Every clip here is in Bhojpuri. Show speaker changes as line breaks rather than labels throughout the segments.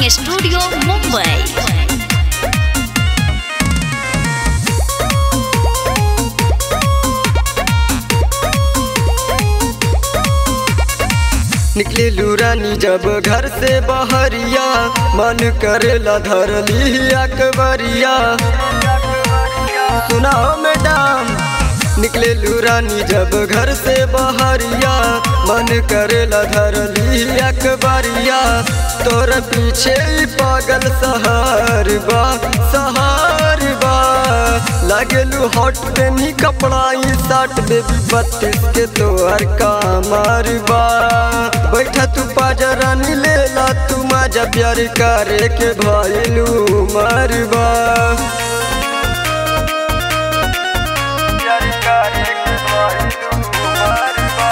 स्टूडियो मुंबई
निकले लूरानी जब घर से बहरिया मन करेला धर ली अकबरिया सुनाओ मैडम निकले लूरानी जब घर से बहरिया मन करेला धर ली अकबरिया तोर पीछे ही पागल सहार बा सहार बा लागेलू हॉट पेनी कपड़ा ई साट बेबी बत्तीस के तोहर कामार बा बैठा तू पाजरा नी लेला तू मजा प्यार करे के भइलू मरबा प्यार करे के भइलू मरबा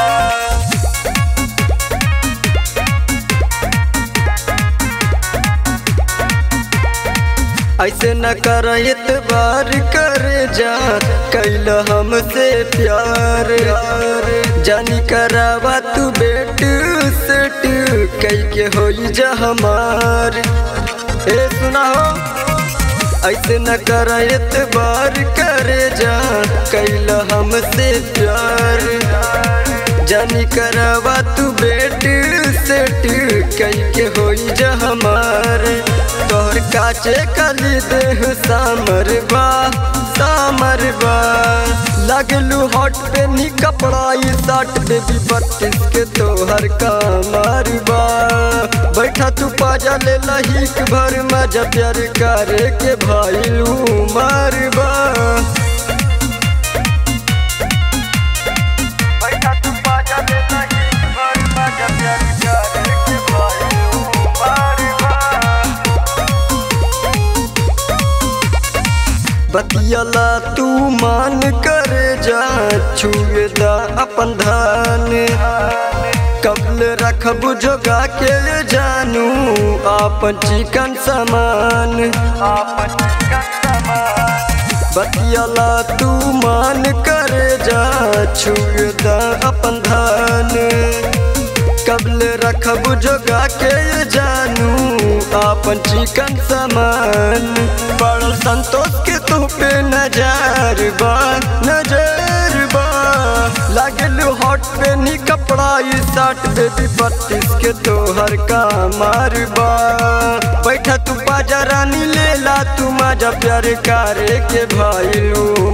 ऐसे न कर इतबार करे जा कैल हमसे प्यार जानी करावा तू बेट सेट कई के होई जा हमार ए सुना हो ऐसे न कर इतबार करे जा कैल हमसे प्यार जानी करावा तू बेट सेट कई के होई जा हमार तोहर काचे कली देह सामर बा सामर बा लगलू हॉट पे नी कपड़ा ई साट बेबी बत्तीस के तोहर कामर बा बैठा तू पाजा ले लहीक भर मजा प्यार करे के भाईलू मारबा बैठा तू पाजा ले लहीक भर मजा प्यार करे के भाईलू मारबा बतियला तू मान करे जा छुए दा अपन धान कबल रखब जोगा के जानू आपन चिकन समान बतियला तू मान करे जा छुए दा अपन धान कबल रखब जोगा के जानू आपन चिकन समान बड़ संतोष के तू पे नजर बा नजर बा लागल हॉट पे नी कपड़ा ई साट बेबी बत्तीस के तोहर का मारबा बैठा तू बाजा रानी लेला तू मजा प्यार करे के भाईलू